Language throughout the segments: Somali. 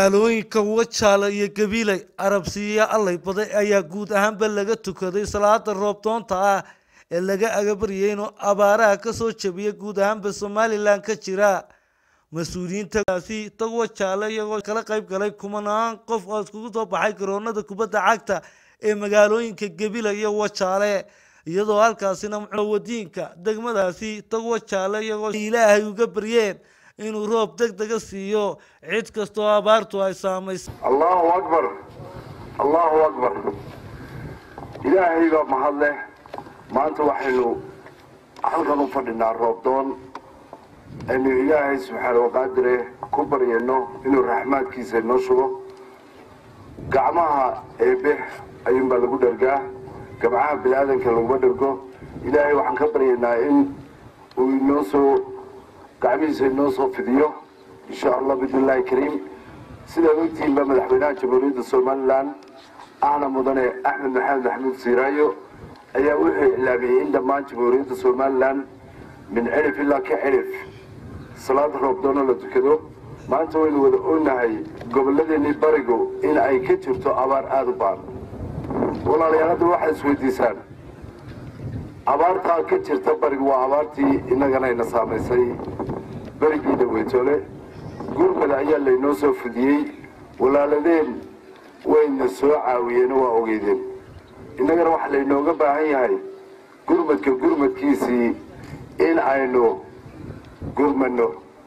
magaalooyinka wajaale iyo gabiley arabsiiya allay baday ayaa guud ahaanba laga tukaday salaada roobdoonta ah ee laga agabaryay inuu abaaraha kasoo jabiya guud ahaanba somalilan ka jira mas-uuliyiintaasi tag wajaale iyagoo kala qayb galay kumanaan qof oo iskugu soo baxay garoonada kubadda cagta ee magaalooyinka gabiley iyo wajaale iyadoo halkaasina wadiinka degmadaasi tag wajaale iyagoo ilaahay uga baryeen inuu roob deg dega siiyo cid kastoo abaartu ay saamaysa allahu akbar allahu akbar ilaahay baa mahad leh maanta waxaynu halkan u fadhinaa roobdoon aynu ilaahay subxaana waqaadire ku baryayno inuu raxmaadkiisa inoo shugo gacmaha eebe ayuunbaa lagu dhergaa gabcaha bini aadanka laguma dhergo ilaahay waxaan ka baryaynaa in uu inoo soo gacmihiisa inoo soo fidiyo insha allah bismillahi kariim sidaad ogtihiin baa madaxweynaha jamhuuriyadda somalilan ahna mudane axmed maxamed maxamuud siiraayo ayaa wuxuu iclaamiyey in dhammaan jamhuuriyadda somalilan min cirif ilaa ka cirif salaada roobdoono la tukado maanta waynu wada ognahay gobolladeenii barigu in ay ka jirto abaar aada u baan walaalayaal hadda waxaad isweydiisaan abaartaa ka jirta barigu waa abaartii innaganayna saamaysay berigii dhaweytole gurmada ayaa laynoo soo fidiyey walaaladeen wayna soo caawiyeen waa ogeydeen innagana waxaa laynooga baahan yahay gurmadka gurmadkiisii in aynu gurmano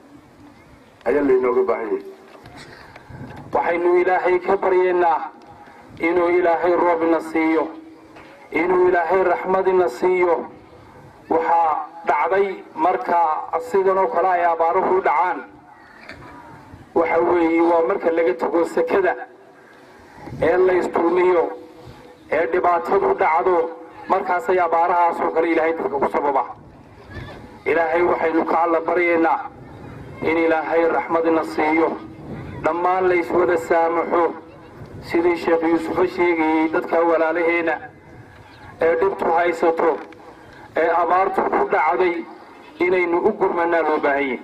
ayaa laynooga baahan yahay waxaynu ilaahay ka baryaynaa inuu ilaahay roobina siiyo inuu ilaahay raxmadina siiyo waxaa dhacday marka sidan oo kale ay abaaruhu u dhacaan waxa weeye waa marka laga tago sekada ee la isdulmiyo ee dhibaatadu dhacdo markaasay abaarahaasoo kale ilaahay dadka ku sababa ilaahay waxaynu ka alla baryaynaa in ilaahay raxmadina siiyo dhammaan la iswada saamaxo sidii sheekh yuusufa sheegayey dadka walaalaheena ee dhibtu haysato ee abaartu ku dhacday inaynu u gurmanaa loo baahanyay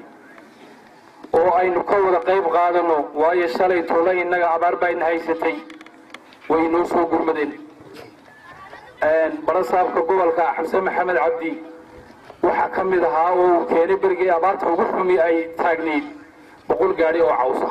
oo aynu ka wada qayb qaadano waayo shalay tole innaga abaar bayna haysatay way noo soo gurmadeen barasaabka gobolka xamse maxamed cabdi waxaa ka mid ahaa oo uu keenay berigii abaarta ugu xumi ay taagnayd boqol gaadhi oo cawsa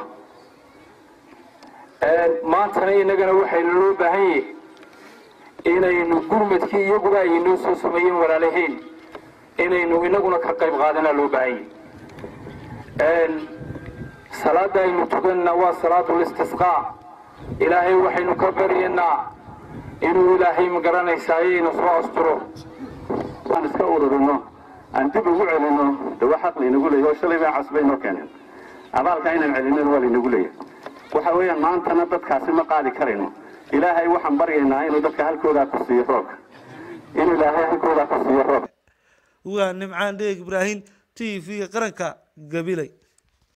maantana innagana waxaynu loo baahan yahay inaynu gurmadkii iyaguba ay noo soo sameeyeen walaalaheen inaynu inaguna ka qayb qaadanaa loo baahan yahay salaada aynu tukanna waa salaatu listisqaa ilaahay waxaynu ka baryaynaa inuu ilaahay magaranaysaa ayayna soo asturo waan iska ururino aan dib ugu celino dawa xaq laynagu leeyahy oo shalay baa casbay noo keeneen abaalka inaan celinana waa laynagu leeyahay waxa weeyaan maantana dadkaasi ma qaadi karayno ilaahay waxaan baryaynaa inuu dadka halkoodaa ku siiyo roobka inuu ilaahay halkoodaa ku siiyo roobka waa nimcaan dheeg ibraahim t v qaranka gabiley